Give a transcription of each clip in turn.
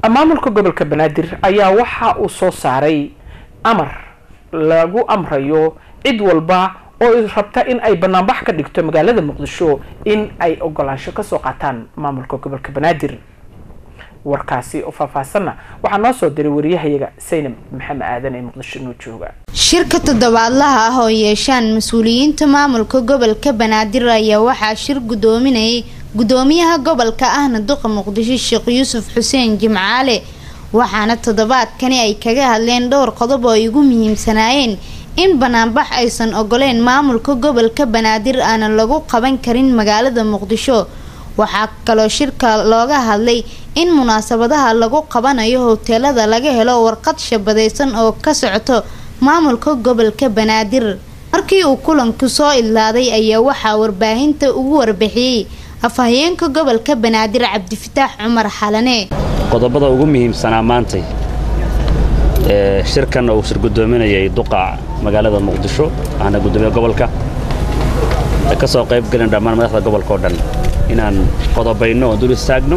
maamulka gobolka banaadir ayaa waxa uu soo saaray amar lagu amrayo cid walba oo rabta in ay banaanbax ka dhigto magaalada muqdisho in ay ogolaansho kasoo qaataan maamulka gobolka banaadir warkaasi oo faahfaahsanna waxaa noo soo diray wariyahayaga saynab maxamed aadan ee muqdisho noo jooga shirka toddobaadlaha ah oo yeeshaan mas-uuliyiinta maamulka gobolka banaadir ayaa waxaa shir gudoominayay gudoomiyaha gobolka ahna duqa muqdisho sheekh yuusuf xuseen jimcaale waxaana toddobaadkani ay kaga hadleen dhowr qodob oo ay ugu muhiimsanaayeen in banaanbax aysan ogoleen maamulka gobolka banaadir aana lagu qaban karin magaalada muqdisho waxaa kaloo shirka looga hadlay in munaasabadaha lagu qabanayo hoteelada laga helo warqad shabadaysan oo ka socoto maamulka gobolka banaadir markii uu kulanku soo idlaaday ayaa waxaa warbaahinta ugu warbixiyey afhayeenka gobolka banaadir cabdifataax cumar xalane qodobada ugu muhiimsanaa maantay ee shirkan uu shir gudoominayay duqa magaalada muqdisho ahna gudoomiya gobolka ee ka soo qayb gelin dhammaan madaxda gobolka oo dhan inaan qodobayno oo dul istaagno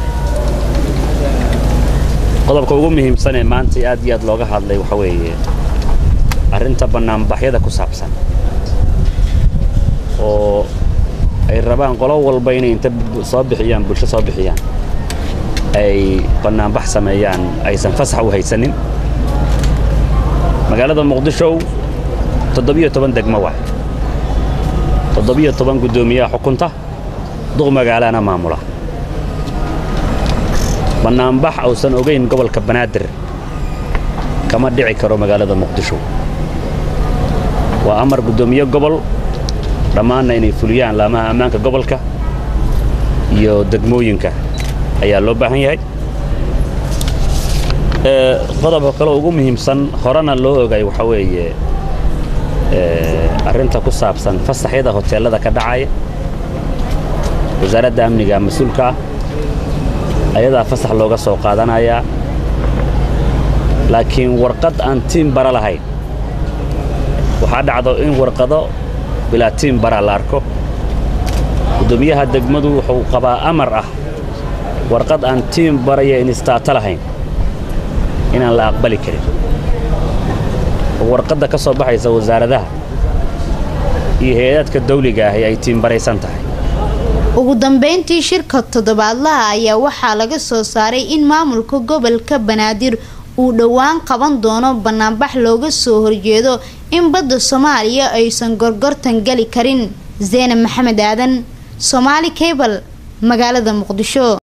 qodobka ugu muhiimsan ee maanta aad iyo aad looga hadlay waxa weeye arrinta bannaanbaxyada ku saabsan oo ay rabaan qolo walba inay inta soo bixiyaan bulsho soo bixiyaan ay bannaanbax sameeyaan aysan fasax u haysanin magaalada muqdisho toddobiyo toban degmo waa toddobiyo toban guddoomiyaha xukunta duq magaalana maamula bannaanbax uusan ogayn gobolka banaadir kama dhici karo magaalada muqdisho waa amar guddoomiye gobol dhammaanna inay fuliyaan laamaha ammaanka gobolka iyo degmooyinka ayaa loo baahan yahay qodobka kale ugu muhiimsan horena loo ogay waxaa weeye arrinta ku saabsan fasaxyada hoteellada ka dhacaya wasaaradda amniga mas-uulka ah ayadaa fasax looga soo qaadanayaa laakiin warqad aan tiim bara lahayn waxaa dhacdo in warqado bilaa tiim bara la arko guddoomiyaha degmadu wuxuu qabaa amar ah warqad aan tiim baraya inistaato lahayn inaan la aqbali karin oo warqadda ka soo baxaysa wasaaradaha iyo hay-adaadka dawliga ahi ay tiimbaraysan tahay ugu dambeyntii shirka toddobaadlaha ayaa waxaa laga soo saaray in maamulka gobolka banaadir uu dhowaan qaban doono banaanbax looga soo horjeedo in badda soomaaliya aysan gorgortan geli karin zeynab maxamed aadan soomaali cable magaalada muqdisho